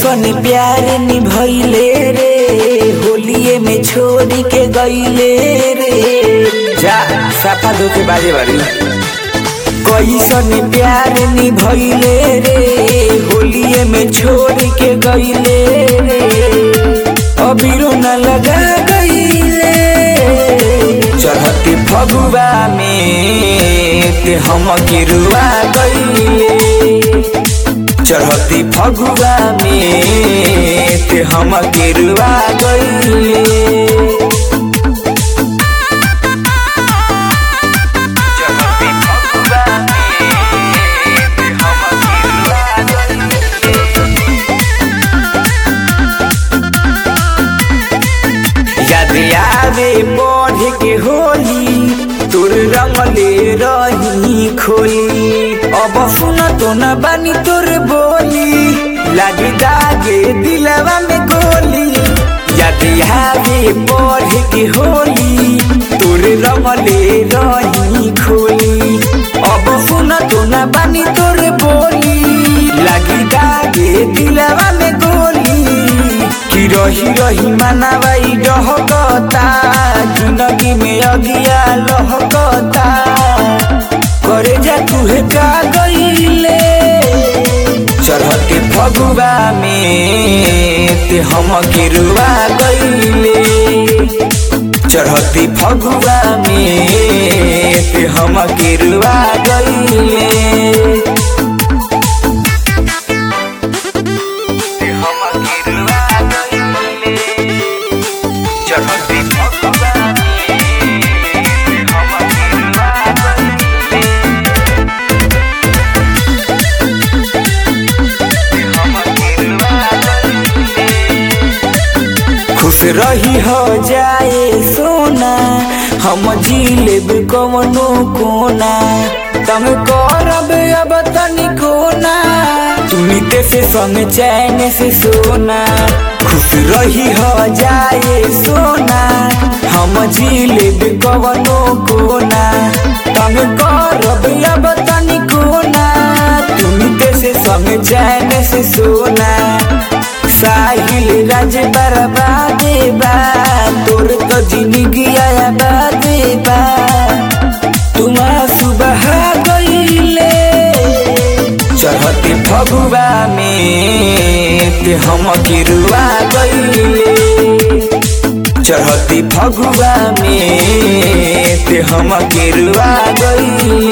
कैसन प्यार निभैले रे होलिए में छोड़ी के गईले रे जा साफा धोके बाजे बारी कैसन प्यार निभैले रे होलिए में छोड़ के गईले रे अबीरो न लगा गईले चढ़ते फगुआ में ते हम गिरुआ गईले चढ़ती फगुआ में ते हम गिरुआ गईले चढ़ती फगुआ में ते हम गिरुआ गईले याद आवे बढ़ के होली तोर रंगले रही खोली अब सुन तो न बानी तोर बोली लागी दागे दिलवा में गोली याद आवे बढ़ के होली तोर रंगले रही खोली अब सुन तो न बानी तोर बोली लागी दागे दिलवा में गोली कि रही रही मनावाई डहकता जिंदगी में अगिया लहकता करे जा तुहे का गईले चढ़ते फगुआ में ते हम गिरुआ गईले चढ़ते फगुआ में ते हम गिरुआ गईले ते हम गिरुआ गईले चढ़ती फगुआ में ते हम गिरुआ गईले ते हम गिरुआ गईले खुश रही हो जाए सोना हम जिलेब कवनो कोना तम करब अब तनी कोना तुनी ते से संग चैन से सोना खुश रही हो जाए सोना हम जिलेब कवनो कोना तम करब अब तनी कोना तुनी ते से संग चैन से सोना साहिल राज बर्बादे बा तोर तो जिंदगी आया बादे बा तुम्हारा सुबह गईले चढ़ते फगुआ में ते हम गिरुआ गईले चढ़ते फगुआ में ते हम गिरुआ गईले